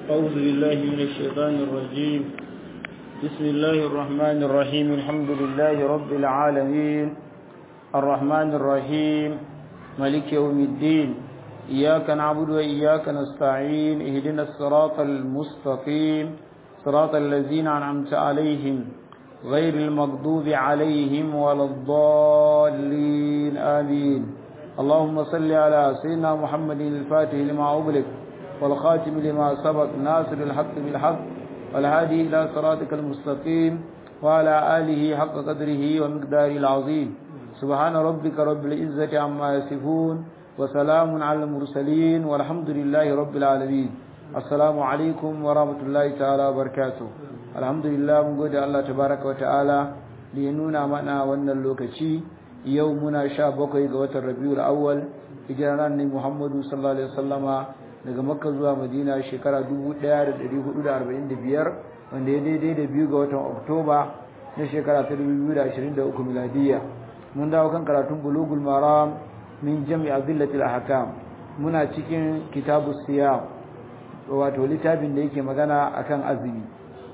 أعوذ بالله من الشيطان الرجيم بسم الله الرحمن الرحيم الحمد لله رب العالمين الرحمن الرحيم ملك يوم الدين إياك نعبد وإياك نستعين اهدنا الصراط المستقيم صراط الذين أنعمت عليهم غير المغضوب عليهم ولا الضالين آمين اللهم صل على سيدنا محمد الفاتح لما أغلق والخاتم لما سبق ناصر الحق بالحق والهادي إلى صراطك المستقيم وعلى آله حق قدره ومقداره العظيم سبحان ربك رب العزة عما يصفون وسلام على المرسلين والحمد لله رب العالمين السلام عليكم ورحمة الله تعالى وبركاته الحمد لله من قد الله تبارك وتعالى لينونا معنا وانا اللوكتي يومنا شابك يقوة الربيع الأول إجرانا محمد صلى الله عليه وسلم daga makka zuwa madina shekara 1445 wanda ya daidai da biyu ga watan oktoba na shekara ta 2023 miladiya mun dawo kan karatun bulugul maram min jami azillatil ahkam muna cikin kitabu siyam wato littafin da yake magana akan azumi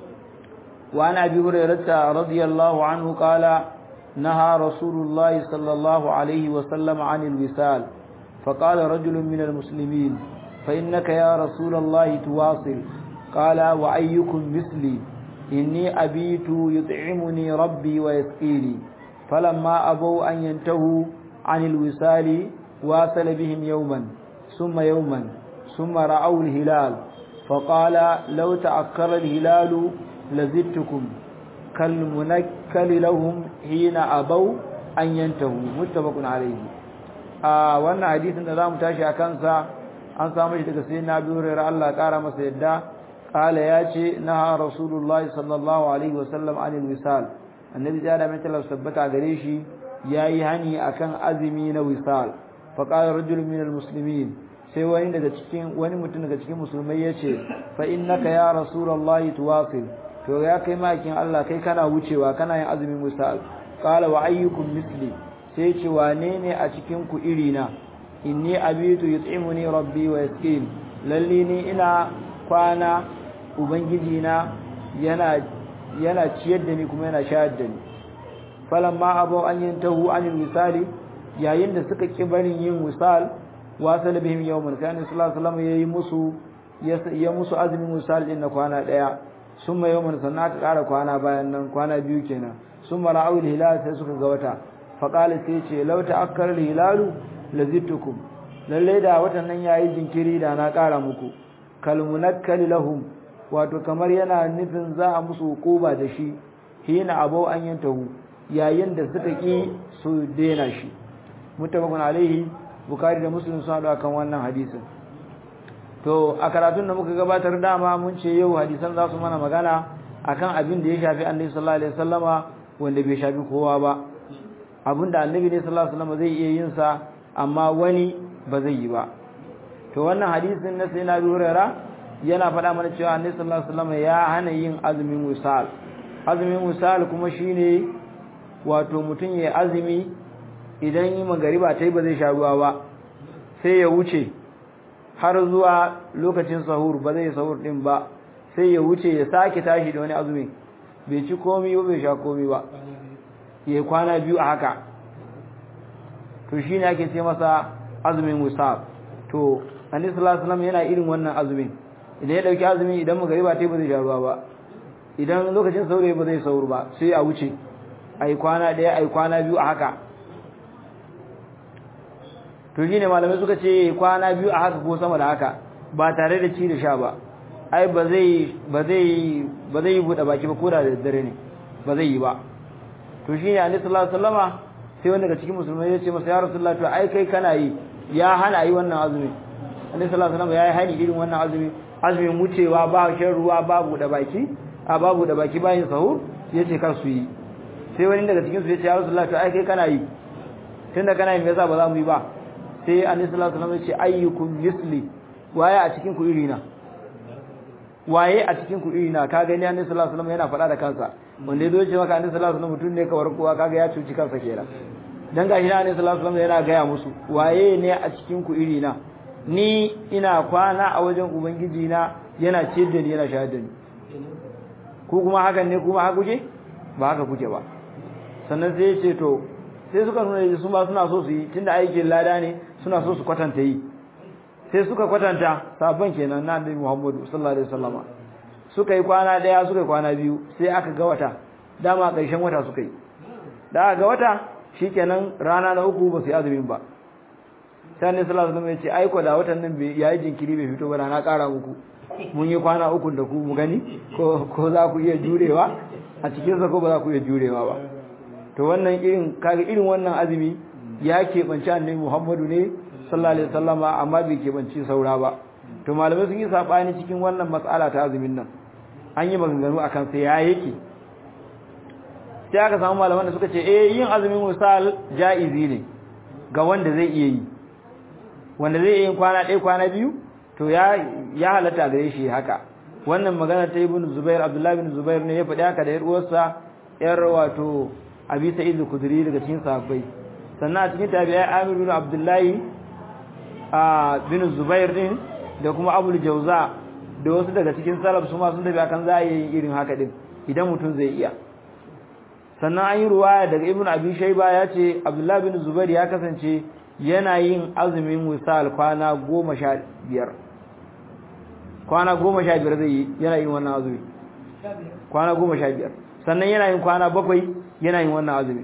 wa ana abi hurairah radiyallahu anhu qala naha rasulullahi sallallahu alaihi wa sallam anil wisal فقال رجل من المسلمين فإنك يا رسول الله تواصل قال وأيكم مثلي إني أبيت يطعمني ربي ويسقيني فلما أبوا أن ينتهوا عن الوصال واصل بهم يوما ثم يوما ثم رأوا الهلال فقال لو تأكر الهلال لزدتكم كالمنكل لهم حين أبوا أن ينتهوا متفق عليه آه وأن حديث النظام تاشي أكنسا an samu shi daga sai na biyu rayar Allah ƙara masa yadda ƙala ya ce na rasulullahi sallallahu alaihi wasallam anil wisal annabi ya da mai talar sabbata gare shi ya yi hani akan azumi na wisal fa qala rajulun min almuslimin sai wani daga cikin wani mutum daga cikin musulmai ya ce fa innaka ya rasulullahi tuwasil to ya kai makin Allah kai kana wucewa kana yin azumin wisal qala wa ayyukum misli sai ce wane ne a cikin ku irina inni abitu yut'imuni rabbi wa yasqin lalli ni ina kwana ubangiji na yana yana ciyar da ni kuma yana shayar da ni falamma abu an yantahu anil wisali yayin da suka ki barin yin wisal wasal bihim yawman kana sallallahu alaihi wasallam yayi musu ya musu azumin wisal din na kwana daya summa yawman sannan aka kara kwana bayan nan kwana biyu kenan summa ra'ul hilal sai suka ga wata faqala sai ce law ta'akkara hilalu lazitukum lalle da watan nan yayi jinkiri da na ƙara muku kalmunakkal lahum wato kamar yana nufin za a musu hukuba da shi hina abau an yantahu yayin da suka ki su dena shi muttafaqun alaihi bukhari da muslim sun hada kan wannan hadisin to a karatun da muka gabatar dama mun ce yau hadisan za su mana magana akan abin da ya shafi annabi sallallahu alaihi wasallama wanda bai shafi kowa ba abinda annabi ne sallallahu alaihi wasallama zai iya yin sa amma wani ba zai yi ba to wannan hadisin na sai na Hurairah yana faɗa mana cewa Annabi sallallahu alaihi wasallam ya hana yin azumin wisal azumin wisal kuma shine wato mutum ya azumi idan yi magariba tai ba zai sha ruwa ba sai ya wuce har zuwa lokacin sahur ba zai sahur din ba sai ya wuce ya sake tashi da wani azumi bai ci komai ba bai sha komai ba ya kwana biyu a haka to shi ne ake ce masa azumin wisab to annabi sallallahu alaihi wasallam yana irin wannan azumin idan ya dauki azumi idan magariba ta ba zai sha ruwa ba idan lokacin saurayi ba zai saur ba sai a wuce ai kwana daya ai kwana biyu a haka to shine malamai suka ce kwana biyu a haka ko sama da haka ba tare da ci da sha ba ai ba zai ba zai ba zai bude baki ba ko da daddare ne ba zai yi ba to shine annabi sallallahu alaihi wasallama sai wanda daga cikin musulmai ya ce masa ya rasulullah to ai kai kana yi ya hana yi wannan azumi annabi sallallahu alaihi wasallam ya yi hani irin wannan azumi azumin wucewa ba shan ruwa babu da baki a babu da baki bayin sahur yace kar su yi sai wani daga cikin su ya ce ya rasulullah to ai kai kana yi tunda kana yi me yasa ba za mu yi ba sai annabi sallallahu alaihi wasallam ya ce ayyukum misli waye a cikin ku irina waye a cikin ku irina ka gani annabi sallallahu alaihi wasallam yana faɗa da kansa wanda ya zo ce maka annabi sallallahu alaihi wasallam mutum ne kawar kowa kaga ya cuci kansa kenan dan gashi annabi sallallahu alaihi wasallam yana gaya musu waye ne a cikin ku irina ni ina kwana a wajen ubangiji na yana ciyar da ni yana shayar da ni ku kuma hakan ne kuma haka kuke ba haka kuke ba sannan sai ya ce to sai suka nuna su ba suna so su yi tunda aikin lada ne suna so su kwatanta yi sai suka kwatanta sabon kenan na annabi Muhammadu sallallahu alaihi wasallama suka yi kwana daya suka yi kwana biyu sai aka ga wata dama ƙarshen wata suka yi da aka ga wata shikenan rana na uku ba su yi azumin ba sai annabi sallallahu alaihi wasallam ya ce ai ko da watan nan bai yayi jinkiri bai fito ba na ƙara muku mun yi kwana uku da ku mu gani ko ko za ku iya jurewa a cikin sa ko ba za ku iya jurewa ba to wannan irin kaga irin wannan azumi ya keɓanci annabi Muhammadu ne sallallahu alaihi wasallama amma bai keɓanci saura ba to malamai sun yi sabani cikin wannan matsala ta azumin nan an yi maganganu akan sai ya yake sai aka samu malaman da suka ce eh yin azumin misal jaizi ne ga wanda zai iya yi wanda zai yi kwana ɗaya kwana biyu to ya ya halatta gare shi haka wannan magana ta ibn Zubair Abdullah ibn Zubair ne ya faɗi haka da yar uwarsa yar wato Abi Sa'id al-Khudri daga cikin sahabbai sannan a cikin tabi'ai Amir ibn Abdullah a bin Zubair din da kuma Abu Jauza da wasu daga cikin salaf su ma sun tafi akan za a yi irin haka din idan mutum zai iya sannan an yi ruwaya daga Ibn Abi Shayba ya ce Abdullah bin Zubair ya kasance yana yin azumin wisal kwana goma sha biyar kwana goma sha biyar zai yi yana yin wannan azumi kwana goma sha biyar sannan yana yin kwana bakwai yana yin wannan azumi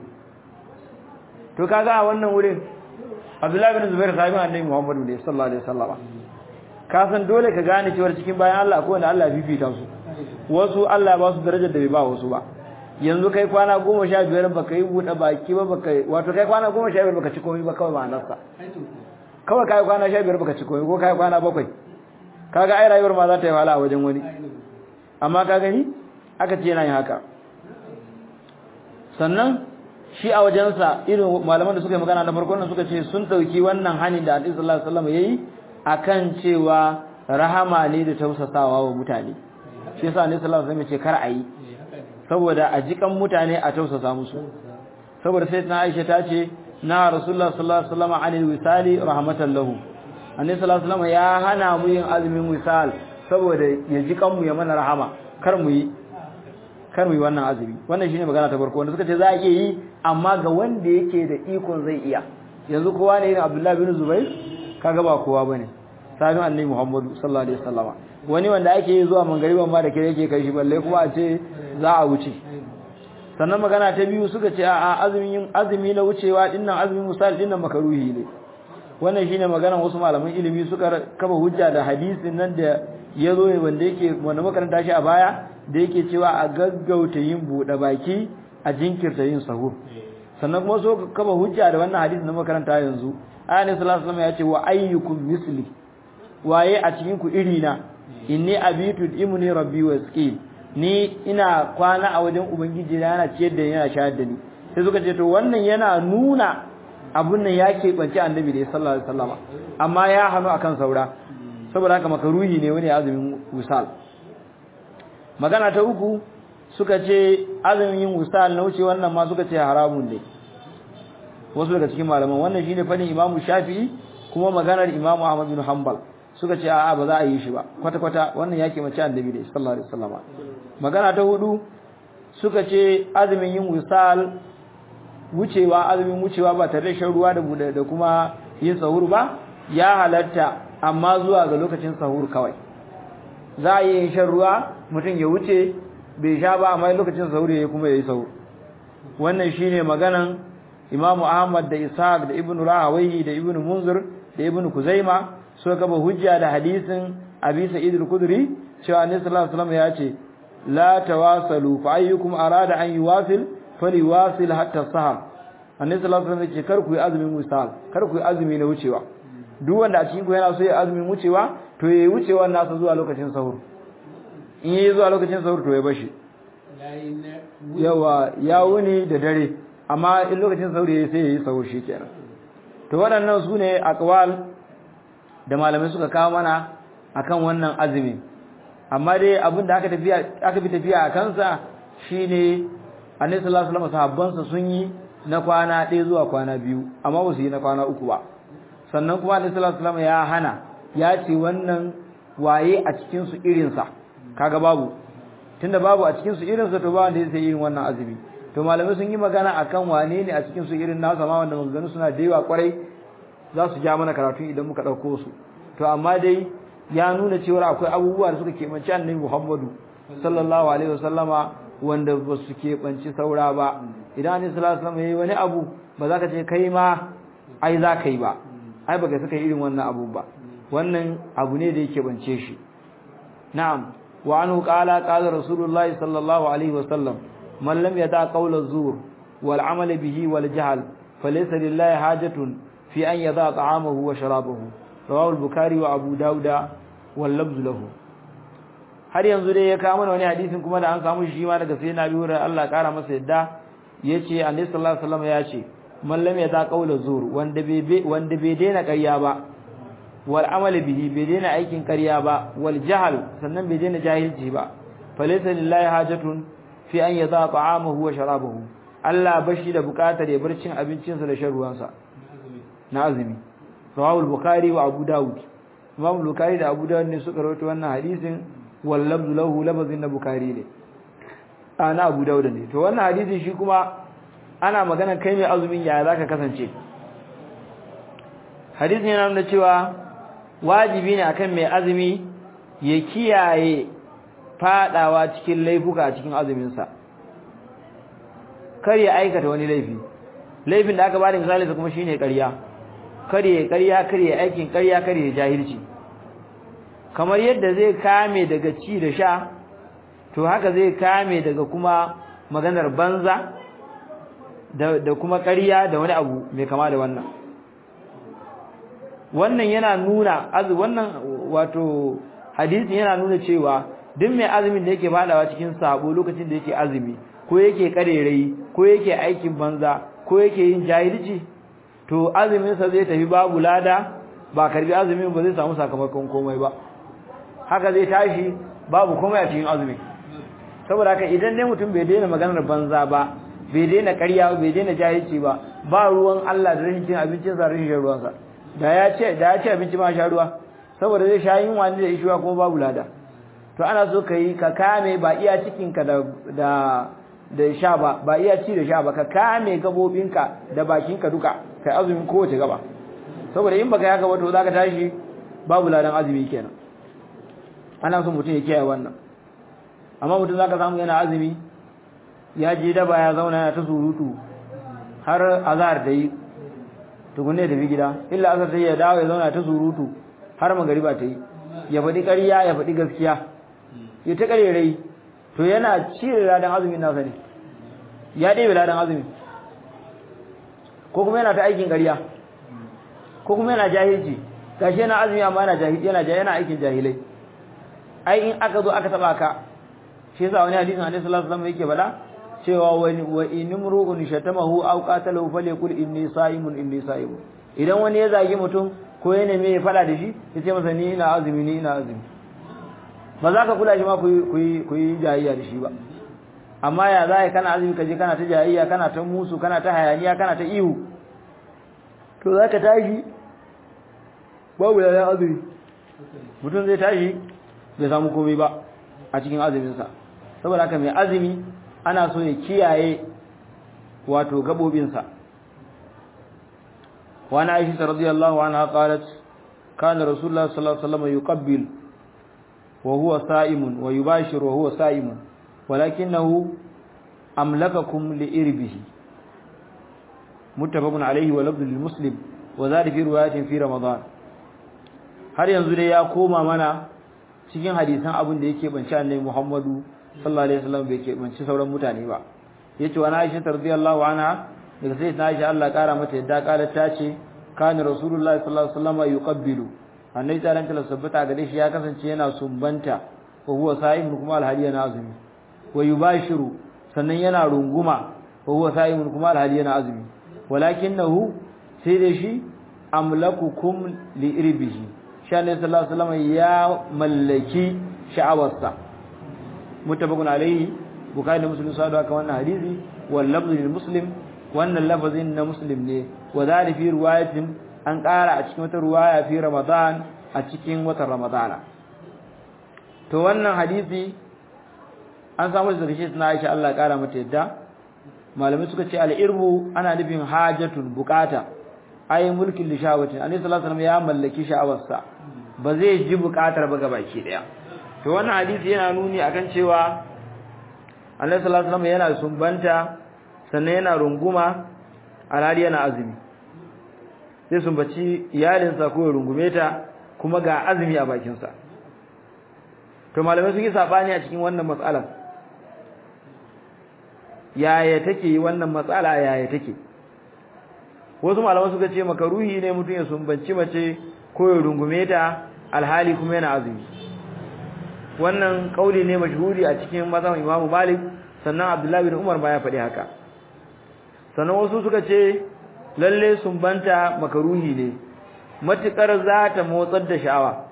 to kaga a wannan wurin Abdullahi bin Zubair sahabin Annabi Muhammad ne sallallahu alaihi wasallam ka san dole ka gane cewa cikin bayan Allah ko wanda Allah fifita su wasu Allah ba su darajar da bai ba wasu ba yanzu kai kwana goma sha biyar baka yi buɗe baki ba baka wato kai kwana goma sha biyar baka ci komai ba kawai ma'anarsa kawai kai kwana sha biyar baka ci komai ko kai kwana bakwai kaga ai rayuwar ma za ta yi wahala a wajen wani amma ka gani aka ce yana yin haka sannan shi a wajensa irin malaman da suka yi magana na farkon nan suka ce sun dauki wannan hanin da Annabi sallallahu alaihi wasallam yayi akan cewa rahama ne da tausasawa wa mutane shi yasa Annabi sallallahu alaihi wasallam ya ce kar a yi saboda a jikan mutane a tausasa musu saboda sai na Aisha ta ce na Rasulullah sallallahu alaihi wasallam anil wisali rahmatan lahu Annabi sallallahu alaihi wasallam ya hana mu yin azumin wisal saboda ya jikan mu ya mana rahama kar mu yi kar mu yi wannan azumi wannan shine magana ta farko wanda suka ce za a iya yi amma ga wanda yake da ikon zai iya yanzu kowa ne irin Abdullah bin Zubair kaga ba kowa bane sabin Annabi Muhammadu sallallahu alaihi wasallama wani wanda ake yi zuwa mangariban ma da kire yake kai shi balle kuma a ce za a wuce sannan magana ta biyu suka ce a azumin azumi na wucewa dinnan azumin misal dinnan makaruhi ne wannan shine maganar wasu malaman ilimi suka kafa hujja da hadisin nan da yazo wanda yake wanda makaranta shi a baya da yake cewa a gaggauta yin bude baki a jinkirta yin sahur sannan kuma so kafa hujja da wannan hadisin na makaranta yanzu ayyana sallallahu alaihi wasallam ya ce wa ayyukum misli waye a cikin ku irina inni abitu imuni rabbi wasqin ni ina kwana a wajen ubangiji na yana ciyar da ni yana shayar da ni sai suka ce to wannan yana nuna abun nan ya keɓance annabi da sallallahu alaihi wasallama amma ya hanu akan saura saboda haka makaruhi ne wani azumin wusal magana ta uku suka ce azumin yin wusal na wuce wannan ma suka ce haramun ne wasu daga cikin malaman wannan shine fadin imamu shafi'i kuma maganar imamu ahmad bin hanbal suka ce a'a ba za a yi shi ba kwata kwata wannan yake mace annabi da sallallahu alaihi wasallam magana ta hudu suka ce azumin yin wisal wucewa azumin wucewa ba tare da shan ruwa da da kuma yin sahur ba ya halatta amma zuwa ga lokacin sahur kawai za a yi shan ruwa mutum ya wuce bai sha ba amma lokacin sahur ya kuma ya yi sahur wannan shine maganan imamu ahmad da ishaq da ibnu rahawayhi da ibnu munzir da ibnu kuzaima so gaba hujja da hadisin Abi Sa'id al-Khudri cewa Annabi sallallahu alaihi wasallam ya ce la tawasalu fa ayyukum arada an yuwasil faliwasil hatta sahar Annabi sallallahu alaihi wasallam ya ce kar ku yi azumin wisal kar ku yi azumi na wucewa duk wanda a cikin ku yana so ya azumin wucewa to yayi wucewa nasa zuwa lokacin sahur in yayi zuwa lokacin sahur to ya bashi yawa ya wuni da dare amma in lokacin sahur yayi sai yayi sahur shikenan to waɗannan sune aqwal da malamai suka kawo mana akan wannan azumi amma dai abin da aka tafiya aka bi tafiya a kansa shine Annabi sallallahu alaihi wasallam sahabbansa sun yi na kwana ɗaya zuwa kwana biyu amma ba su yi na kwana uku ba sannan kuma Annabi sallallahu alaihi wasallam ya hana ya ce wannan waye a cikin su irin sa kaga babu tunda babu a cikin su irin sa to ba wanda zai irin wannan azumi to malamai sun yi magana akan wane ne a cikin su irin nasa ma wanda maganganu suna da yawa kwarai za su ja mana karatu idan muka dauko su to amma dai ya nuna cewa akwai abubuwa da suka keɓanci annabi Muhammadu sallallahu alaihi wasallama wanda ba su keɓanci saura ba idan annabi sallallahu alaihi wasallam yayi wani abu ba za ka ce kai ma ai za ka yi ba ai baka saka irin wannan abu ba wannan abu ne da yake bance shi na'am wa anhu qala qala rasulullahi sallallahu alaihi wasallam man lam yata qawla zur wal amal bihi wal jahl falaysa lillahi hajatun fi an yada ta'amahu wa sharabahu rawahu al-bukhari wa abu dauda wal labz lahu har yanzu dai ya kawo mana wani hadisin kuma da an samu shi ma daga sayyidina Abi Hurairah Allah kara masa yadda yace Annabi sallallahu alaihi wasallam ya ce man lam yata qawla zur wanda bai wanda bai daina ƙarya ba wal amali bihi bai daina aikin ƙarya ba wal jahl sannan bai daina jahilci ba falaysa lillahi hajatun fi an yada ta'amahu wa sharabahu Allah bashi da bukatar ya bar cin abincinsa da shan ruwansa na azumi rawahu al-bukhari wa abu daud imam al-bukhari da abu daud ne suka rawaito wannan hadisin wal labzu lahu labzin na bukhari ne ana abu daud ne to wannan hadisin shi kuma ana magana kai mai azumin ya zaka kasance hadisin yana nuna cewa wajibi ne akan mai azumi ya kiyaye fadawa cikin laifuka a cikin azumin sa kar ya aikata wani laifi laifin da aka bada misali kuma shine ƙarya kare ƙarya kare aikin ƙarya kare jahilci kamar yadda zai kame daga ci da sha to haka zai kame daga kuma maganar banza da, da kuma ƙarya da wani abu mai kama da wannan wannan yana nuna azu wannan wato hadisi yana nuna cewa duk mai azumin da yake fadawa cikin sabo lokacin da yake azumi ko yake karerai ko yake aikin banza ko yake yin jahilci to azuminsa zai tafi babu lada ba karbi azumin ba zai samu sakamakon komai ba haka zai tashi babu komai a cikin azumi saboda haka idan ne mutum bai daina maganar banza ba bai daina ƙarya bai daina jahilci ba ba ruwan Allah da rashin cin abincin sa rashin ruwansa da ya ce da ya ci abinci ma sha ruwa saboda zai sha yin wani da ishuwa kuma babu lada to ana so ka yi ka kame ba iya cikinka da da da sha ba ba iya ci da sha ba ka kame gabobinka da bakinka duka kai azumin kowace gaba saboda in baka yaka ba to zaka tashi babu ladan azumi kenan ana so mutum ya kiyaye wannan amma mutum zaka samu yana azumi ya je daba ya zauna yana ta surutu har azhar da yi tukunne da bi gida illa azhar sai ya dawo ya zauna ta surutu har magariba ta yi ya faɗi ƙarya ya faɗi gaskiya ya ta ƙarerai to yana cire ladan azumin nasa ne ya ɗebe ladan azumin ko kuma yana ta aikin ƙarya ko kuma yana jahilci gashi yana azumi amma yana jahil yana yana aikin jahilai ai in aka zo aka taba ka shi yasa wani hadisin Annabi sallallahu alaihi wasallam yake faɗa cewa wani wa inimru'un shatamahu aw qatalahu falyakul inni sa'imun inni sa'imun idan wani ya zagi mutum ko ya neme ya faɗa da shi ya ce masa ni ina azumi ni ina azumi ba za ka kula shi ma ku yi ku yi jayayya da shi ba amma ya za kana azumi ka je kana ta jayayya kana ta musu kana ta hayaniya kana ta ihu to za ka tashi babu da azumi mutum zai tashi bai samu komai ba a cikin azuminsa saboda haka mai azumi ana so ya kiyaye wato gabobinsa wani aisha radiyallahu anha qalat kana rasulullah sallallahu alaihi wasallam yuqabbil wa huwa sa'imun wa yubashir wa huwa sa'imun ولكنه أملككم لإربه متفق عليه ولفظ للمسلم وذلك في رواية في رمضان har yanzu dai ya koma mana cikin hadisan abin da yake banci annabi Muhammadu sallallahu alaihi wasallam bai ke banci sauran mutane ba yace wa Aisha radhiyallahu anha daga sai Aisha Allah kara mata yadda kala ta ce kana rasulullahi sallallahu alaihi wasallam yuqabbilu annabi ta ranta sabbata gare shi ya kasance yana sumbanta wa huwa sa'im kuma alhali yana azumi wa yubashiru sannan yana runguma wa huwa sa'imun kuma alhali yana azumi walakinahu sai da shi amlakukum li irbihi shani sallallahu alaihi wasallam ya mallaki sha'awarsa muttafaqun alaihi bukhari da muslim sadu aka wannan hadisi wal lafzu lil muslim wannan lafazin na muslim ne wa zali fi riwayatin an ƙara a cikin wata riwaya fi ramadan a cikin watan ramadana to wannan hadisi an samu da shi na Aisha Allah ya kara mata yadda malamai suka ce al-irbu ana nufin hajatun bukata ai mulkin lishawatin annabi sallallahu alaihi wasallam ya mallaki sha'awarsa ba zai ji bukatar ba gabaki daya to wannan hadisi yana nuni akan cewa annabi sallallahu alaihi wasallam yana sumbanta sannan yana runguma alhali yana azumi sai sumbaci iyalinsa ko rungume ta kuma ga azumi a bakinsa to malamai sun yi sabani a cikin wannan matsalar yaya take wannan matsala yaya take wasu malaman suka ce makaruhi ne mutum ya sumbanci mace ko ya rungume ta alhali kuma yana azumi wannan kauli ne mashhuri a cikin mazhabin Imam Malik sannan Abdullah bin Umar ma ya faɗi haka sannan wasu suka ce lalle sumbanta makaruhi ne matukar za ta motsar da sha'awa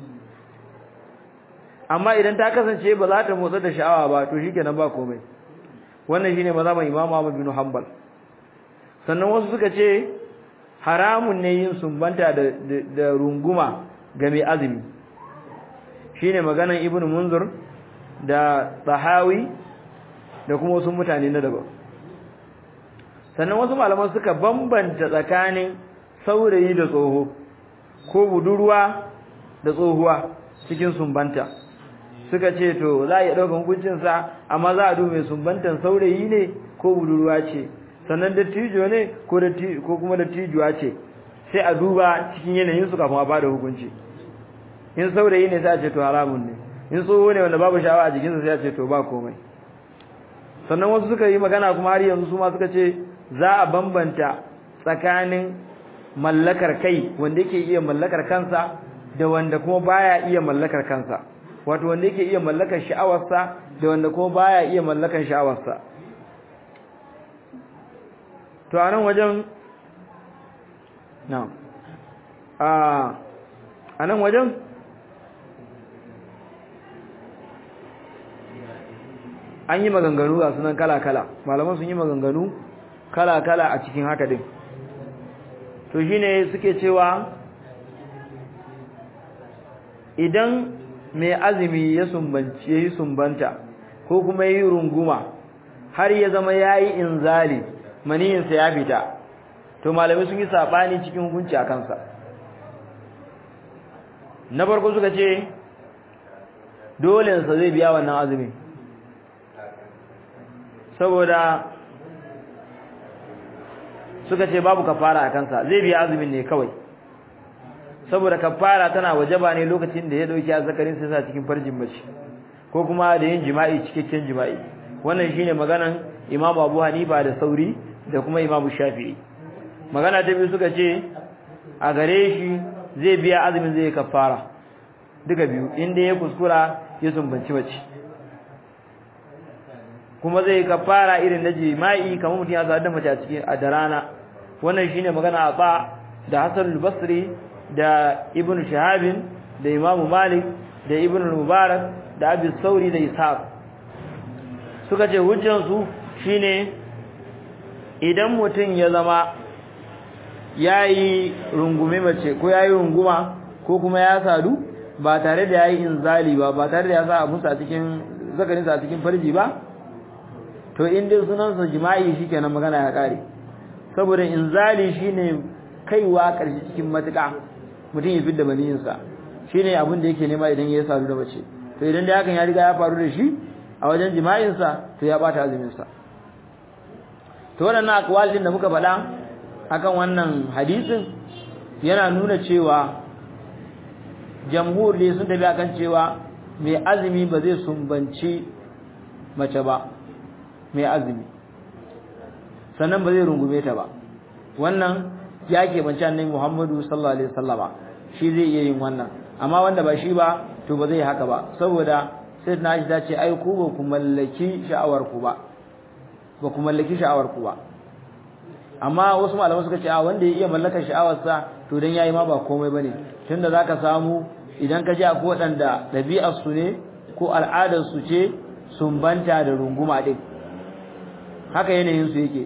amma idan ta kasance ba za ta motsar da sha'awa ba to shikenan ba komai wannan shine mazhabin Imam Ahmad bin Hanbal sannan wasu suka ce haramun ne yin sumbanta da da runguma ga mai azumi shine maganan Ibn Munzur da Tahawi da kuma wasu mutane na daban sannan wasu malaman suka bambanta tsakanin saurayi da tsoho ko budurwa da tsohuwa cikin sumbanta suka ce to za a iya ɗaukar hukuncinsa amma za a duba sumbantan saurayi ne ko budurwa ce sannan dattijo ne ko kuma dattijuwa ce sai a duba cikin yanayin su kafin a bada hukunci in saurayi ne sai a ce to haramun ne in tsoho ne wanda babu shawa a jikinsa sai a ce to ba komai sannan wasu suka yi magana kuma har yanzu su ma suka ce za a bambanta tsakanin mallakar kai wanda yake iya mallakar kansa da wanda kuma baya iya mallakar kansa wato wanda yake iya mallakar sha'awarsa da wanda kuma baya iya mallakar sha'awarsa to a nan wajen na a nan wajen an yi maganganu ga sunan kala-kala malaman sun yi maganganu kala-kala a cikin haka din to shine suke cewa idan mai azumi ya sumbanci yayi sumbanta ko kuma yayi runguma har ya zama yayi inzali maniyinsa ya fita to malamai sun yi sabani cikin hukunci a kansa na farko suka ce dole sa zai biya wannan azumi saboda suka ce babu kafara a kansa zai biya azumin ne kawai saboda kafara tana wajaba ne lokacin da ya dauki azzakarin sai sa cikin farjin mace ko kuma da yin jima'i cikakken jima'i wannan shine maganan Imam Abu Hanifa da Sauri da kuma Imam Shafi'i magana ta biyu suka ce a gare shi zai biya azumin zai kafara duka biyu inda ya kuskura ya sumbanci mace kuma zai kafara irin na jima'i kamar mutum ya da mace a cikin a da rana wannan shine magana a ba da Hassan al-Basri da Ibn Shahab da Imam Malik da Ibn Mubarak da Abi Sauri da Ishaq suka ce hujjar su shine idan mutum ya zama yayi rungume mace ko yayi runguma ko kuma ya sadu ba tare da yayi inzali ba ba tare da ya sa musu a cikin zakarin sa a cikin farji ba to in dai sunan sa jima'i shikenan magana ya kare saboda inzali shine kaiwa karshe cikin matuƙa mutum ya fidda maniyin sa shine abin da yake nema idan ya sadu da mace to idan da hakan ya riga ya faru da shi a wajen jima'in sa to ya bata azumin sa to waɗannan akwal din da muka faɗa akan wannan hadisin yana nuna cewa jamhur ne sun tafi akan cewa mai azumi ba zai sumbanci mace ba mai azumi sannan ba zai rungume ta ba wannan ya keɓance annabi Muhammadu sallallahu alaihi wasallama shi zai iya yin wannan amma wanda ba shi ba to ba zai haka ba saboda sai na shi ce ai ku ba ku mallaki sha'awar ku ba ba ku mallaki sha'awar ku ba amma wasu malaman suka ce a wanda ya iya mallakar sha'awarsa to dan yayi ma ba komai bane tunda zaka samu idan ka ji akwai waɗanda ɗabi'ar su ne ko al'adar su ce sumbanta da runguma din haka yanayin su yake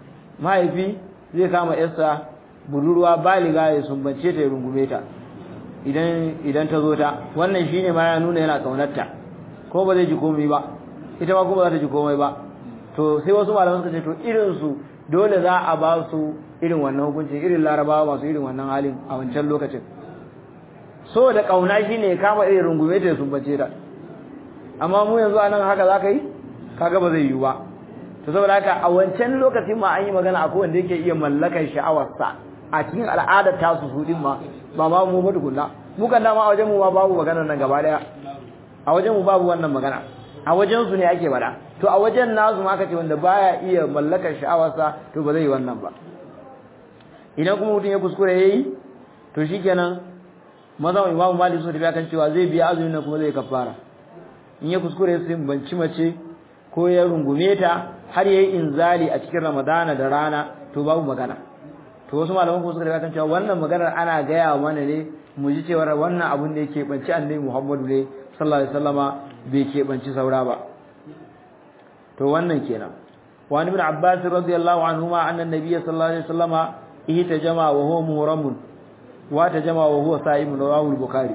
mahaifi zai kama yarsa budurwa baliga ya sumbance ta ya rungume ta idan idan ta zo ta wannan shine ma ya nuna yana kaunarta ko ba zai ji komai ba ita ma kuma za ta ji komai ba to sai wasu malaman suka ce to irin su dole za a ba su irin wannan hukunci irin larabawa masu irin wannan halin a wancan lokacin so da kauna shine kama irin rungume ta sun bace ta amma mu yanzu anan haka za ka yi kaga ba zai yi ba to saboda haka a wancan lokacin ma an yi magana akwai wanda yake iya mallakar sha'awarsa a cikin al'adar tasu su din ma ba ma mu ba tukunna mu kan dama a wajen mu ma babu maganar nan gaba daya a wajen mu babu wannan magana a wajen su ne ake bada to a wajen nasu ma aka ce wanda baya iya mallakar sha'awarsa to ba zai yi wannan ba idan kuma mutum ya kuskure yayi to shikenan mazan imamu malik sun tafi kan cewa zai biya azumin nan kuma zai kafara in ya kuskure sai banci mace ko ya rungume ta har yayi inzali a cikin ramadana da rana to babu magana to wasu malaman kuma suka tafi kan cewa wannan maganar ana gaya mana ne mu ji cewa wannan abun da yake banci annabi muhammadu ne sallallahu alaihi wasallama bai ke banci saura ba to wannan kenan wa ibn abbas radiyallahu anhuma anna an-nabiy sallallahu alaihi wasallama ihtajama wa huwa muhramun wa tajama wa huwa sa'im rawahu al-bukhari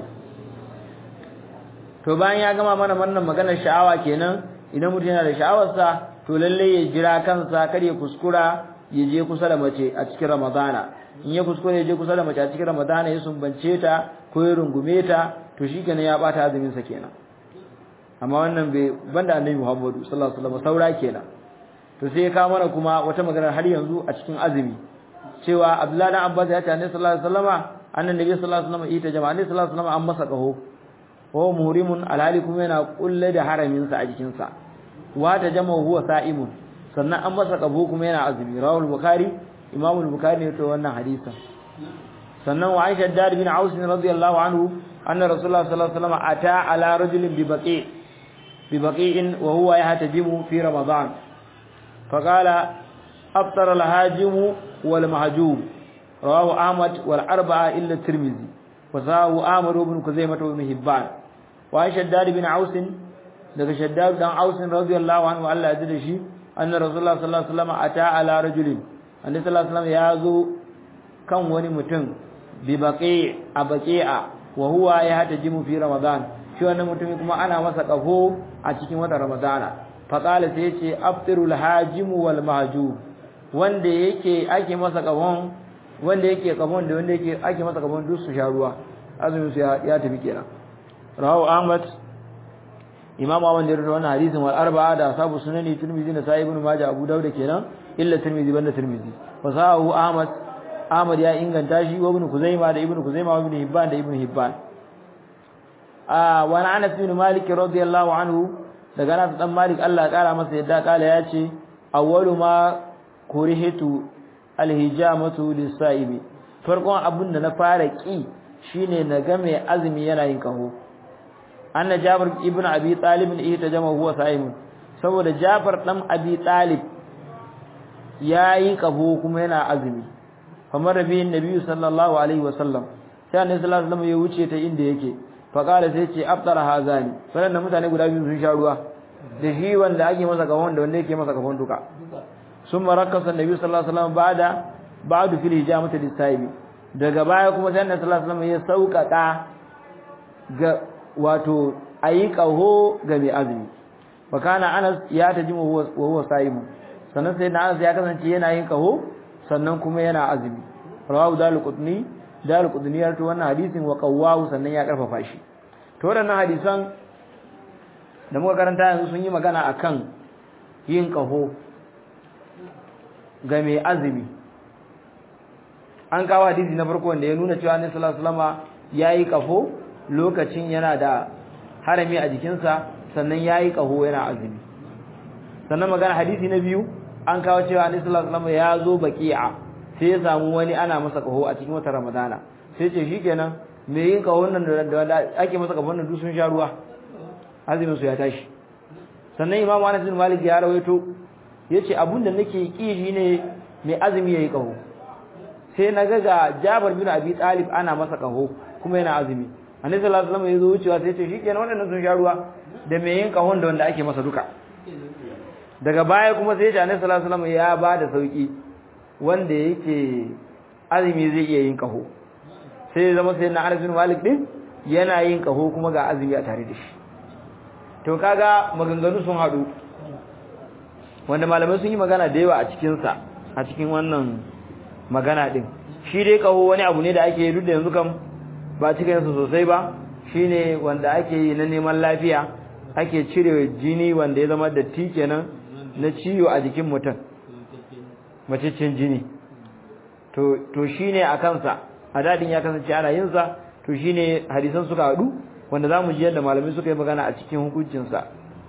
to bayan ya gama mana wannan maganar sha'awa kenan idan mutum yana da sha'awarsa to lalle ya jira kansa kar ya kuskura ya je kusa da mace a cikin ramadana in ya kuskure ya je kusa da mace a cikin ramadana ya sumbance ta ko ya rungume ta to shikenan ya bata azumin sa kenan amma wannan bai banda annabi Muhammadu sallallahu alaihi wasallam saura kenan to sai ya kawo mana kuma wata magana har yanzu a cikin azumi cewa Abdullahi dan Abbas ya ce annabi sallallahu alaihi wasallama annabi sallallahu alaihi wasallam ita jama'a annabi sallallahu alaihi wasallam an masa kaho wa muhrimun alhali kuma yana kulle da haramin sa a jikin sa wa ta jama'a huwa sa'imun sannan an masa kabo kuma yana azumi rawul bukhari imamu bukhari ne to wannan hadisin sannan wa Aisha dar bin Aus radiyallahu anhu anna rasulullah sallallahu alaihi wasallam ata ala rajulin bi baqi bi baqi'in wa huwa yahtajimu fi ramadan faqala afṭara al-hajimu wal mahjum rawahu ahmad wal arba'a illa tirmidhi wa sahu ahmad ibn kuzaimah wa ibn hibban wa Aisha dar bin Aus daga shaddad dan Aus radiyallahu anhu Allah ya jida shi anna rasulullah sallallahu alaihi wasallam ata ala rajulin annabi sallallahu alaihi wasallam ya zo kan wani mutum bi baqi a baqi'a wa huwa yahtajimu fi ramadan shi wannan mutumin kuma ana masa kafo a cikin watan ramadana fa qala sai yace aftirul hajim wal mahjub wanda yake ake masa kafon wanda yake kafon da wanda yake ake masa kafon duk su sha ruwa azumin su ya tafi kenan rawu ahmad imam ahmad da wannan hadisin wal arba'a da sabu sunani tirmidhi da sahih ibn majah abu dawud kenan illa tirmidhi banda tirmidhi fa sahu ahmad ahmad ya inganta shi wa ibn kuzaima da ibn kuzaima wa ibn hibban da ibn hibban ah wa anas bin malik radiyallahu anhu daga anas dan malik Allah ya kara masa yadda kala ya ce awwalu ma kurihitu alhijamatu lis-sa'ibi farkon abin da na fara ki shine na ga mai azumi yana yin kaho anna jabir ibn abi talib ita jama huwa sa'im saboda jafar dan abi talib yayi kaho kuma yana azumi kamar rabi annabi sallallahu alaihi wasallam sai annabi sallallahu alaihi wasallam ya wuce ta inda yake fa kala sai ce aftara hazani sannan mutane guda biyu sun sha ruwa da shi wanda ake masa kafon da wanda yake masa kafon duka summa rakasa annabi sallallahu alaihi wasallam ba'da ba'du fil hijamati lis-sa'ibi daga baya kuma sai annabi sallallahu alaihi wasallam ya sauƙaƙa ga wato ayi kaho ga mai azumi fa kana Anas ya tajimu wa huwa sa'imu sannan sai Anas ya kasance yana yin kaho sannan kuma yana azumi rawahu dalil qutni dalil qutni ya rawaito wannan hadisin wa qawwahu sannan ya karfafa shi to wadannan hadisan da muka karanta yanzu sun yi magana akan yin kaho ga mai azumi an kawo hadisi na farko wanda ya nuna cewa Annabi sallallahu alaihi wasallama yayi kafo lokacin yana da harami a jikinsa sannan yayi kaho yana azumi sannan magana hadisi na biyu an kawo cewa Annabi sallallahu alaihi wasallama ya zo baqi'a sai ya samu wani ana masa kaho a cikin watan Ramadana sai ce shikenan me yin kahon nan da ake masa kahon nan duk sun sha ruwa azumin su ya tashi sannan Imam Anas bin Malik ya rawaito yace abunda nake ki shine mai azumi yayi kaho sai na ga ga Jabir bin Abi Talib ana masa kaho kuma yana azumi Annabi sallallahu alaihi wasallam ya zo wucewa sai ya ce shikenan wadannan sun sha ruwa da mai yin kahon da wanda ake masa duka daga baya kuma sai ya ce Annabi sallallahu alaihi wasallam ya ba da sauki wanda yake azumi zai iya yin kaho sai zama sai na Anas bin Malik din yana yin kaho kuma ga azumi a tare da shi to kaga maganganu sun hadu wanda malamai sun yi magana da yawa a cikin sa a cikin wannan magana din shi dai kaho wani abu ne da ake yi duk da yanzu kam ba cikin sa sosai ba shine wanda ake yi na neman lafiya ake cire jini wanda ya zama datti kenan na ciwo a jikin mutum macicin jini to to shine a kansa a dadin ya kasance ana yin sa to shine hadisan suka hadu wanda zamu ji yadda malamai suka yi magana a cikin hukuncin sa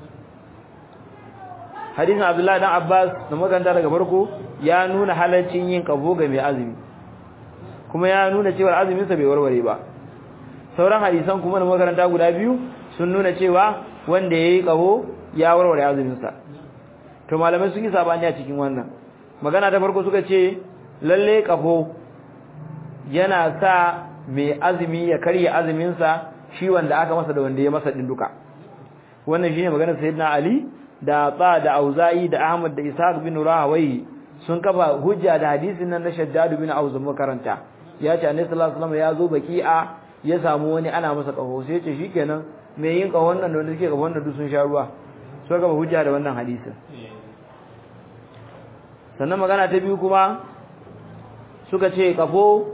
hadisin Abdullahi dan Abbas da maganda daga farko ya nuna halaccin yin kafo ga mai azumi kuma ya nuna cewa azumin sa bai warware ba sauran hadisan kuma na makaranta guda biyu sun nuna cewa wanda yayi kafo ya warware azumin sa to malamai sun yi sabani a cikin wannan magana ta farko suka ce lalle kafo yana sa mai azumi ya karya azumin sa shi wanda aka masa da wanda ya masa din duka wannan shine maganar sayyidina ali da ba da auza'i da ahmad da ishaq bin rahawai sun kafa hujja da hadisin nan na shaddad bin auz makaranta ya ce annabi sallallahu alaihi wasallam ya zo baki'a ya samu wani ana masa kaho sai ya ce shikenan mai yin kahon nan da wanda suke kahon nan duk sun sha ruwa so kafa hujja da wannan hadisin sannan magana ta biyu kuma suka ce kafo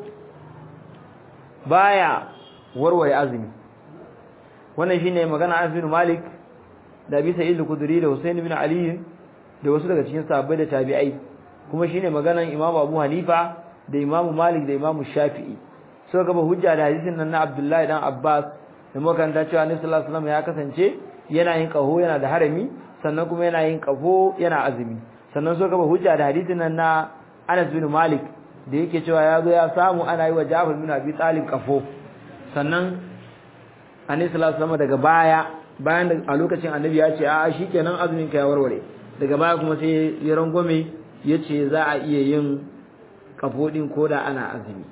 baya warware azumi wannan shine magana Anas bin Malik da Abi Sa'id al-Khudri da Husayn bin Ali da wasu daga cikin sahabbai da tabi'ai kuma shine maganan Imam Abu Hanifa da Imam Malik da Imam Shafi'i suka gaba hujja da hadisin nan na Abdullahi dan Abbas da makaranta cewa Annabi sallallahu alaihi wasallam ya kasance yana yin kaho yana da harami sannan kuma yana yin kafo yana azumi sannan suka gaba hujja da hadisin nan na Anas bin Malik da yake cewa ya zo ya samu ana yi wa Ja'far bin Abi Talib kafo sannan Annabi sallallahu alaihi wasallam daga baya bayan da a lokacin Annabi ya ce a shikenan azumin ka ya warware daga baya kuma sai ya rangwame yace za a iya yin kafo din koda ana azumi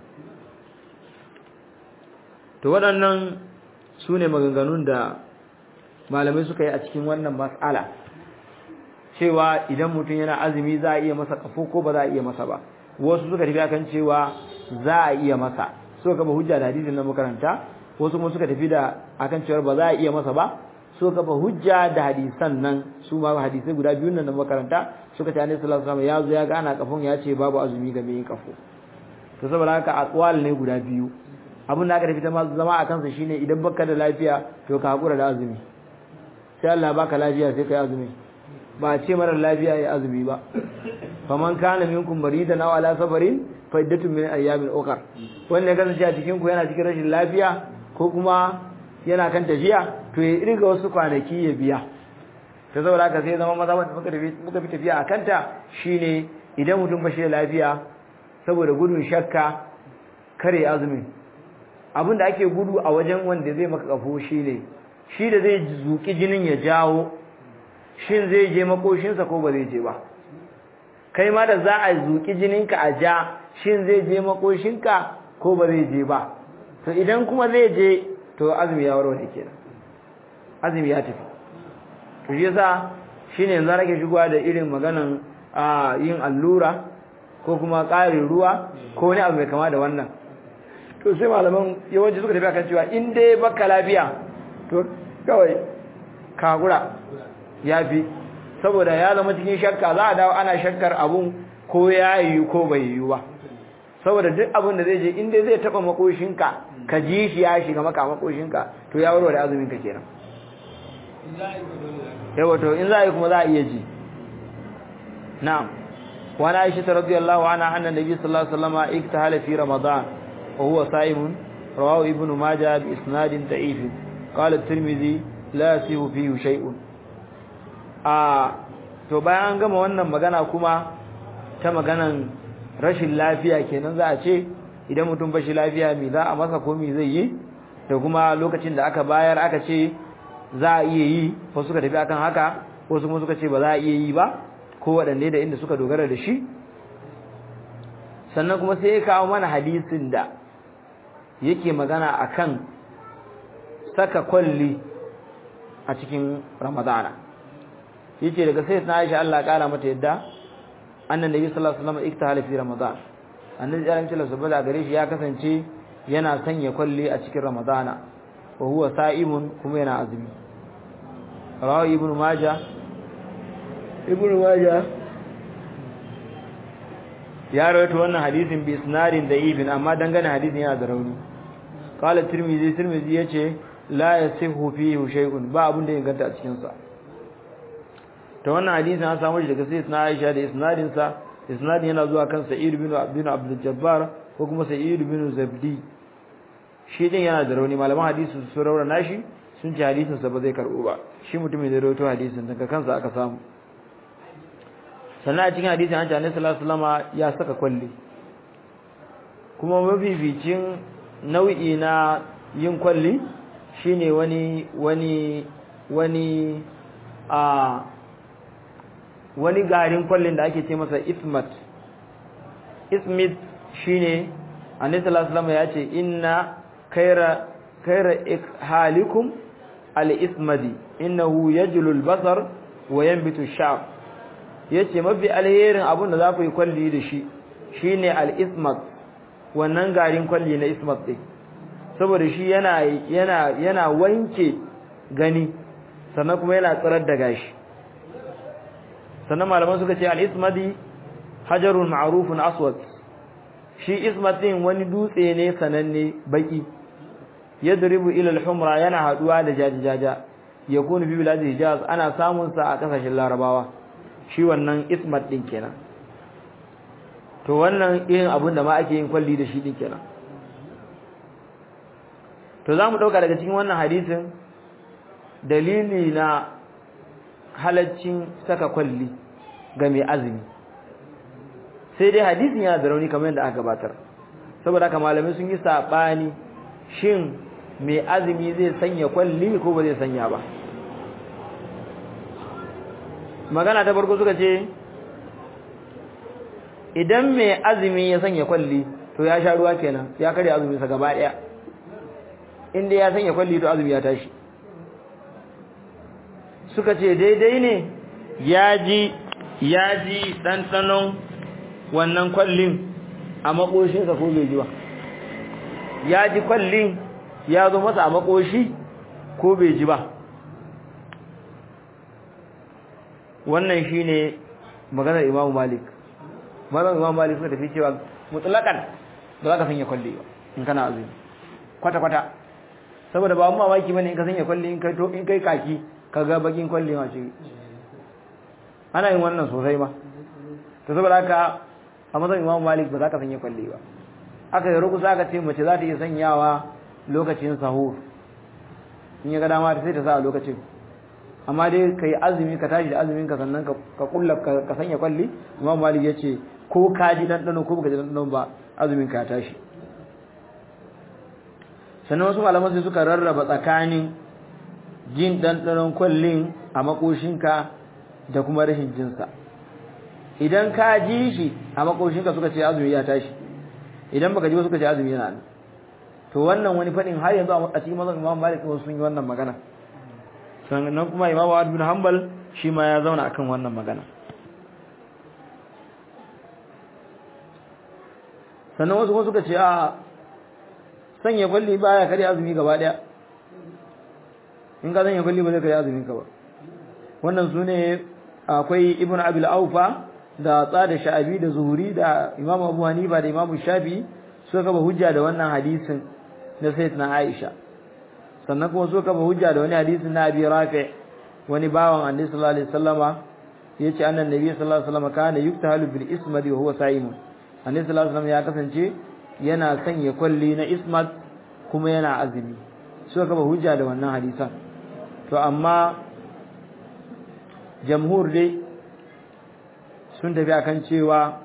to waɗannan su ne maganganun da malamai suka yi a cikin wannan mas'ala cewa idan mutum yana azumi za a iya masa kafo ko ba za a iya masa ba wasu suka tafi akan cewa za a iya masa suka kafa hujja da hadisin na makaranta wasu kuma suka tafi da akan cewa ba za a iya masa ba suka kafa hujja da hadisan nan su ma hadisai guda biyun nan na makaranta suka ce annabi sallallahu alaihi wasallam ya zo ya ga ana kafon ya ce babu azumi ga mai kafo to saboda haka aqwal ne guda biyu abin da aka tafi ta zama a kansa shine idan baka da lafiya to ka hakura da azumi sai Allah baka lafiya sai kai azumi ba ce mara lafiya ya azumi ba faman kana minkum maridan aw ala safarin fa iddatun min ayyamin ukhra wanda kasance a cikin ku yana cikin rashin lafiya ko kuma yana kan tafiya to ya irga wasu kwanaki ya biya ta saboda haka sai zama maza wanda muka tafi muka fi tafiya a kanta shine idan mutum ba shi da lafiya saboda gudun shakka kare azumin abin da ake gudu a wajen wanda zai maka kafo shine shi da zai zuki jinin ya jawo shin zai je makoshinsa ko ba zai je ba kai ma da za a zuki jininka a ja shin zai je makoshinka ko ba zai je ba to idan kuma zai je to azumi ya warware kenan azumi ya tafi to shi yasa shine yanzu nake shigowa da irin maganan a yin allura ko kuma ƙarin ruwa ko wani abu mai kama da wannan to sai malaman yawanci suka tafi akan cewa in dai baka lafiya to kawai kagura ya fi saboda ya zama cikin shakka za a dawo ana shakkar abun ko ya yiwu ko bai yiwu ba saboda duk abun da zai je in dai zai taba makoshinka ka ji shi ya shiga maka makoshinka to ya warware azumin ka kenan yawa to in za a yi kuma za a iya ji na'am وعن عائشة رضي الله عنها أن النبي صلى الله عليه وسلم اكتهل في رمضان وهو صائم رواه ابن ماجه بإسناد ضعيف قال الترمذي لا يصح فيه شيء آه to bayan an gama wannan magana kuma ta maganan rashin lafiya kenan za a ce idan mutum bashi lafiya me za a masa ko me zai yi da kuma lokacin da aka bayar aka ce za a iya yi wasu suka tafi akan haka wasu kuma suka ce ba za a iya yi ba ko waɗanne da inda suka dogara da shi sannan kuma sai ya kawo mana hadisin da yake magana akan saka kwalli a cikin ramadana yace daga sai na Aisha Allah kara mata yadda annan nabi sallallahu alaihi wasallam iktahala fi ramadan annabi ya rinci lasu bada gare shi ya kasance yana sanya kwalli a cikin ramadana wa huwa sa'imun kuma yana azumi rawa ibnu majah ibnu majah ya rawaito wannan hadisin bi isnadin da'ifin amma dangane hadisin yana da rauni qala tirmidhi tirmidhi yace la yasihu fihi shay'un ba abun da inganta a cikin sa to wannan hadisin an samu shi daga sayyidina Aisha da isnadin sa isnadin yana zuwa kan Sa'id bin Abdul Abdul Jabbar ko kuma Sa'id bin Zabdi shi din yana da rauni malaman hadisi su raura nashi sun ce hadisin sa ba zai karbo ba shi mutumin da rawaito hadisin daga kansa aka samu sannan a cikin hadisin an ce Annabi sallallahu alaihi wasallam ya saka kwalli kuma mafificin nau'i na yin kwalli shine wani wani wani a wani garin kwallin da ake ce masa ismat ismit shine annabi sallallahu alaihi ya ce inna khaira khaira halikum al-ismadi innahu yajlu al-basar wa yanbitu ash-sha'b yace mafi alherin abun da za ku yi kwalli da shi shine al-ismat wannan garin kwalli na ismat din saboda shi yana yana yana wanke gani sannan kuma yana tsirar da gashi sannan malaman suka ce al-ismadi hajarun ma'rufun aswad shi ismatin wani dutse ne sananne baki yadribu ila al-humra yana haduwa da jajajaja yakunu fi bilad hijaz ana samun sa a kasashen larabawa shi wannan ismat din kenan to wannan irin abun da ma ake yin kwalli da shi din kenan to zamu dauka daga cikin wannan hadisin dalili na halaccin saka kwalli ga mai azumi sai dai hadisin yana da rauni kamar yadda aka gabatar saboda haka malamai sun yi sabani shin mai azumi zai sanya kwalli ko ba zai sanya ba magana ta farko suka ce idan mai azumi ya sanya kwalli to ya sha ruwa kenan ya karya azumi sa gaba daya inda ya sanya kwalli to azumi ya tashi suka ce daidai ne ya ji ya ji ɗanɗanon wannan kwallin a makoshinsa ko bai ji ba ya ji kwallin ya zo masa a makoshi ko bai ji ba wannan shine maganar Imam Malik maganar Imam Malik suka tafi cewa mutlaqan ba za ka sanya kwalli ba in kana azumi kwata kwata saboda ba mu mamaki bane in ka sanya kwalli in kai to in kai kaki kaga bakin kwalli ma ce ana yin wannan sosai ma to saboda haka a mazan Imam Malik ba za ka sanya kwalli ba aka yi rukusa aka ce mace za ta iya sanyawa lokacin sahur in ya ga dama sai ta sa a lokacin amma dai ka yi azumi ka tashi da azumin ka sannan ka kulla ka sanya kwalli Imam Malik ya ce ko ka ji ɗanɗano ko baka ji ɗanɗano ba azumin ka tashi sannan wasu malaman sai suka rarraba tsakanin jin ɗanɗanon kwallin a makoshinka da kuma rashin jinsa idan ka ji shi a makoshinka suka ce azumi ya tashi idan baka ji ba suka ce azumi yana nan to wannan wani fadin har yanzu a cikin mazan Imam Malik wasu sun yi wannan magana sannan kuma Imam Ahmad bin Hanbal shi ma ya zauna akan wannan magana sannan wasu kuma suka ce a sanya kwalli baya kare azumi gaba daya in ka sanya kwalli ba zai kare azumin ka ba wannan sune akwai Ibn Abil Aufa da tsada sha'abi da zuhuri da Imam Abu Hanifa da Imam Shafi suka kafa hujja da wannan hadisin na Sayyidina Aisha sannan kuma suka kafa hujja da wani hadisin na Abi Rafi wani bawan Annabi sallallahu alaihi wasallama yace annan Nabi sallallahu alaihi wasallama kana yuktahalu bil ismad wa huwa sa'im Annabi sallallahu alaihi wasallam ya kasance yana sanya kwalli na ismad kuma yana azumi suka kafa hujja da wannan hadisan to amma jamhur dai sun tafi akan cewa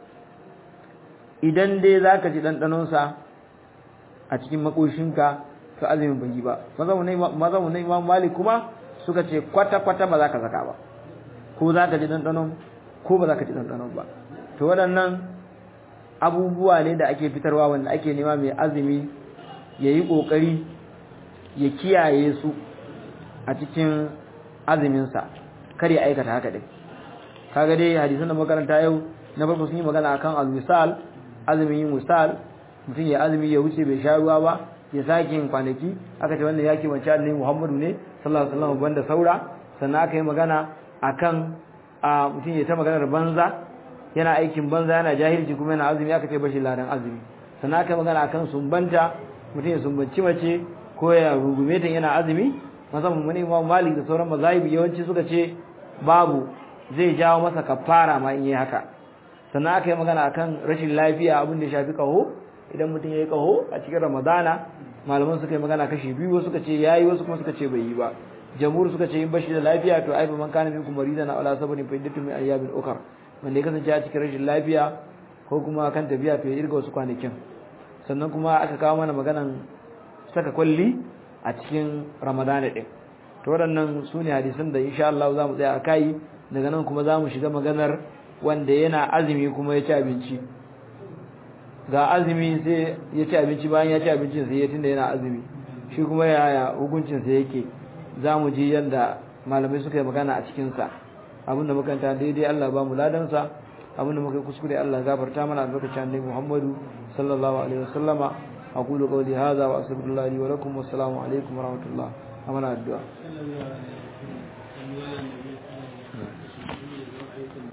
idan dai zaka ji dandanonsa a cikin makoshinka to azumin bai yi ba mazamu na imam malik kuma suka ce kwata-kwata ba za ka saka ba ko za ka ji dandanon ko ba za ka ji dandanon ba to waɗannan abubuwa ne da ake fitarwa wanda ake nema mai azumi ya yi ƙoƙari ya kiyaye su a cikin azuminsa kar ya aikata haka dai kaga dai hadisan da makaranta yau na farko sun yi magana akan al-misal azumin yin misal mutum ya azumi ya wuce bai sha ruwa ba ya sake yin kwanaki aka ce wannan yake wance annabi Muhammadu ne sallallahu alaihi wasallam banda saura sannan aka yi magana akan a mutum ya ta maganar banza yana aikin banza yana jahilci kuma yana azumi aka ce bashi ladan azumi sannan aka yi magana akan sumbanta mutum ya sumbanci mace ko ya rugume ta yana azumi musamman mun Imam Malik da sauran mazahibi yawanci suka ce babu zai jawo masa kafara ma in yi haka sannan aka yi magana akan rashin lafiya abin da ya shafi kaho idan mutum ya yi kaho a cikin ramadana malaman suka yi magana kashi biyu wasu suka ce ya yi wasu kuma suka ce bai yi ba jamhur suka ce in bashi da lafiya to aifa man kana minkum maridan aw ala sabarin fa iddatu min ayyamin ukhra wanda ya kasance a cikin rashin lafiya ko kuma kan tafiya to ya irga wasu kwanakin sannan kuma aka kawo mana maganan saka kwalli a cikin ramadana din to waɗannan su ne hadisan da insha Allah za mu tsaya a kai daga nan kuma za mu shiga maganar wanda yana azumi kuma ya ci abinci ga azumi sai ya ci abinci bayan ya ci abincin sai ya tunda yana azumi shi kuma yaya hukuncin sa yake za mu ji yadda malamai suka yi magana a cikinsa abinda makanta daidai Allah ba mu ladansa abinda muka yi kuskure Allah gafarta mana albarkacin annabi Muhammadu sallallahu alaihi wasallama aqulu qawli hadha wa astaghfirullahi wa lakum wassalamu alaikum wa rahmatullah amana addu'a